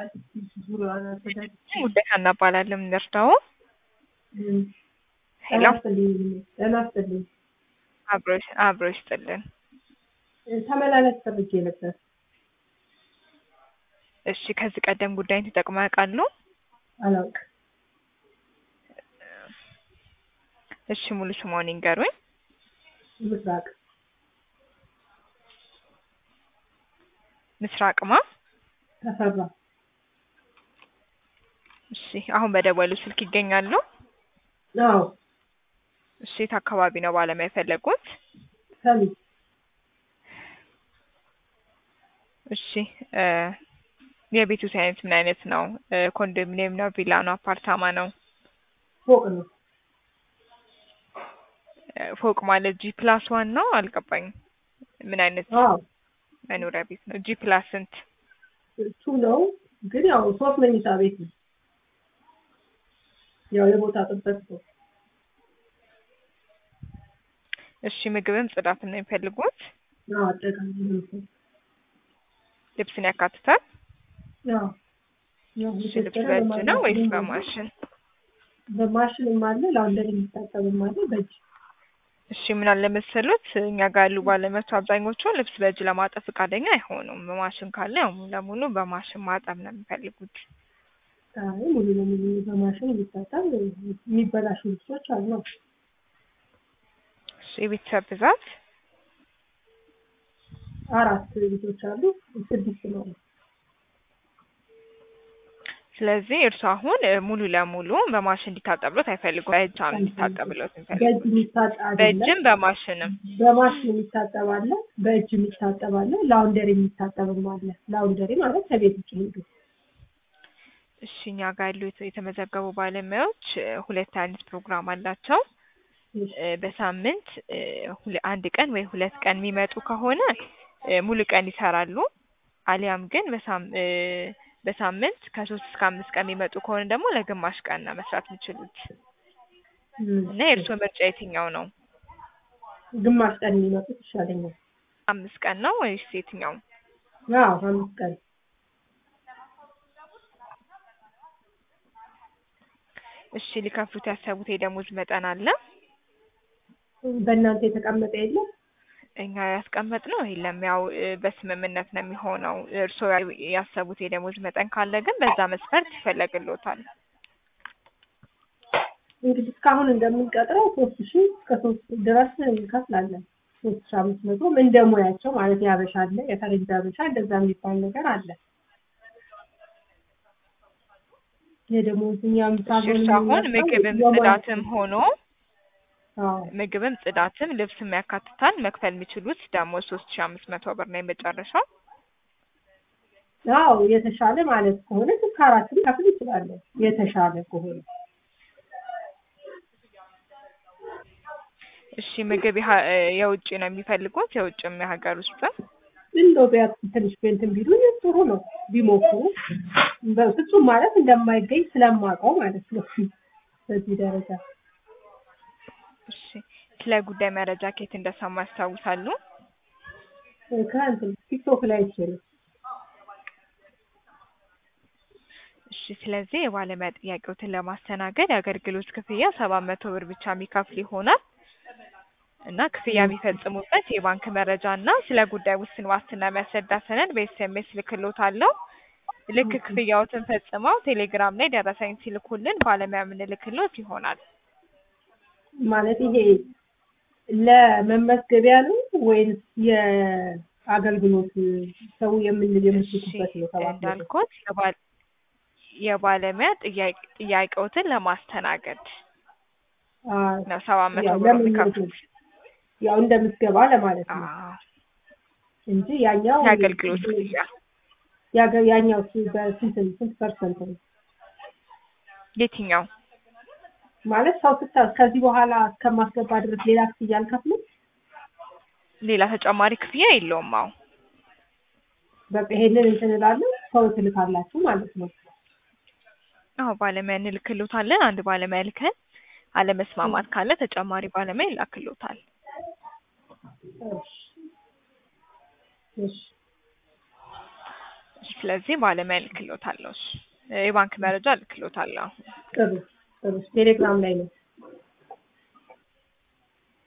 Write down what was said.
ጉዳይ ሀና እባላለሁ። የምንረዳው ሄሎ ጤና ይስጥልኝ። አብሮሽ አብሮ ይስጥልን። ተመላለስ ፈልጌ ነበር። እሺ ከዚህ ቀደም ጉዳይን ተጠቅመው ያውቃሉ? አላውቅም። እሺ ሙሉ ስምዎን ይንገሩኝ? ምስራቅ ምስራቅማ ተፈራ እሺ አሁን በደወሉ ስልክ ይገኛሉ? አዎ እሺ የት አካባቢ ነው ባለሙያ የፈለጉት? ሰሚት እሺ እ የቤቱ አይነት ምን አይነት ነው? እ ኮንዶሚኒየም ነው? ቪላ ነው? አፓርታማ ነው? ፎቅ ነው። እ ፎቅ ማለት ጂ ፕላስ ዋን ነው? አልገባኝም። ምን አይነት አዎ መኖሪያ ቤት ነው? ጂ ፕላስ ስንት? እሱ ነው ግን ያው ሶስት መኝታ ቤት ነው። ያው የቦታ ጥበት ነው። እሺ ምግብም ጽዳትም ነው የሚፈልጉት? አዎ አጠቃላይ ነው። ልብስን ያካትታል? ያው ያው እሺ ልብስ በእጅ ነው ወይስ በማሽን? በማሽንም አለ ላውንደሪ የሚታጠብም አለ በእጅ እሺ ምን አለ መሰሉት እኛ ጋር ያሉ ባለሙያዎች አብዛኞቹ ልብስ በእጅ ለማጠብ ፈቃደኛ አይሆኑም። በማሽን ካለ ያው ሙሉ ለሙሉ በማሽን ማጠብ ነው የሚፈልጉት። አይ ሙሉ ለሙሉ በማሽን የሚታጠብ የሚበላሹ ልብሶች አሉ። እሺ የቤተሰብ ብዛት አራት ልጆች አሉ። ስድስት ነው። ስለዚህ እርሱ አሁን እ ሙሉ ለሙሉ በማሽን እንዲታጠብሎት አይፈልጉም። በእጅ ነው እንዲታጠብሎት የሚፈልጉት። በእጅ የሚታጠብ አይደለም። በእጅም በማሽንም በማሽን የሚታጠብ አለ፣ በእጅ የሚታጠብ አለ፣ ላውንደሪ የሚታጠብም አለ። ላውንደሪ ማለት ከቤት ውጭ ሄዱ እሺ እኛ ጋር ያሉ የተ- የተመዘገቡ ባለሙያዎች እ ሁለት አይነት ፕሮግራም አላቸው። እ በሳምንት እ ሁለ- አንድ ቀን ወይ ሁለት ቀን የሚመጡ ከሆነ እ ሙሉ ቀን ይሰራሉ። አሊያም ግን በሳም እ በሳምንት ከሶስት እስከ አምስት ቀን የሚመጡ ከሆነ ደግሞ ለግማሽ ቀን ነው መስራት የሚችሉት እና የእርስዎ ምርጫ የትኛው ነው? ግማሽ ቀን የሚመጡት ይሻለኛል። አምስት ቀን ነው ወይስ የትኛው? አዎ አምስት ቀን እሺ ሊከፍሉት ያሰቡት የደሞዝ መጠን አለ? በእናንተ የተቀመጠ የለም? እኛ ያስቀመጥነው የለም። ያው እ በስምምነት ነው የሚሆነው። እርስዎ ያ- ያሰቡት የደሞዝ መጠን ካለ ግን በዛ መስፈርት ይፈለግልዎታል። እንግዲህ እስካሁን እንደምንቀጥረው ሶስት ሺህ እስከ ሶስት ድረስ እንከፍላለን። ሶስት ሺህ አምስት መቶም እንደ ሙያቸው ማለት ያበሻ አለ፣ የፈረንጅ አበሻ እንደዛ የሚባል ነገር አለ። የደሞዝ እኛም እሺ ሳልሆን እርሱ አሁን የምንመርጠው ምግብም የሙያ- ጽዳትም ሆኖ አዎ ምግብም ጽዳትም ልብስም ያካትታል። መክፈል የሚችሉት ደግሞ ሶስት ሺ አምስት መቶ ብር ነው የመጨረሻው። አዎ የተሻለ ማለት ከሆነ እስከ አራትም ከፍል ይችላለን። የተሻለ ከሆነ እሺ ምግብ የሀ- እ የውጭ ነው የሚፈልጉት የውጭም የሀገር ውስጥም? እንደው ቢያንስ ትንሽ ቤንትን ቢሉ ጥሩ ነው ቢሞክሩ። በፍጹም ማለት እንደማይገኝ ስለማውቀው ማለት ነው። በዚህ ደረጃ እሺ ስለ ጉዳይ መረጃ ከየት እንደሰሙ ያስታውሳሉ? ከእንትን ቲክቶክ ላይ ይችላል እሺ ስለዚህ የባለሙያ ጥያቄዎትን ለማስተናገድ የአገልግሎት ክፍያ ሰባት መቶ ብር ብቻ የሚከፍል ይሆናል እና ክፍያ የሚፈጽሙበት የባንክ መረጃ እና ስለ ጉዳይ ውስን ዋስትና የሚያስረዳ ሰነድ በኤስኤምኤስ ልክልዎታለሁ። ልክ ክፍያዎትን ፈጽመው ቴሌግራም ላይ ደረሰኝ ሲልኩልን ባለሙያ የምንልክልዎት ይሆናል። ማለት ይሄ ለመመዝገቢያ ነው ወይንስ የአገልግሎት ሰው የምን እሺ የምትልኩበት ነው? ሰባት መቶ እንዳልኩት የባል የባለሙያ ጥያቄ ጥያቄዎትን ለማስተናገድ አዎ፣ ነው ሰባት መቶ ያው ብር ለምን የሚከፍሉት። ያው እንደ ምዝገባ ለማለት ነው አዎ እንጂ ያኛው የአገልግሎት ክፍያ ያገ- ያኛው ሲ- በስንት ስንት ፐርሰንት ነው የትኛው? ማለት ሰው ስታ ከዚህ በኋላ እስከማስገባ ድረስ ሌላ ክፍያ አልከፍልም። ሌላ ተጨማሪ ክፍያ የለውም። አዎ በቃ ይሄንን እንትን እላለሁ ሰው ትልካላችሁ ማለት ነው። አዎ ባለሙያ እንልክልዎታለን። አንድ ባለሙያ ልከን አለመስማማት ካለ ተጨማሪ ባለሙያ ይላክልዎታል። እሺ እሺ ስለዚህ ባለሙያ እልክልዎታለሁ። እሺ የባንክ መረጃ እልክልዎታለሁ። ጥሩ ጥሩ ቴሌግራም ላይ ነው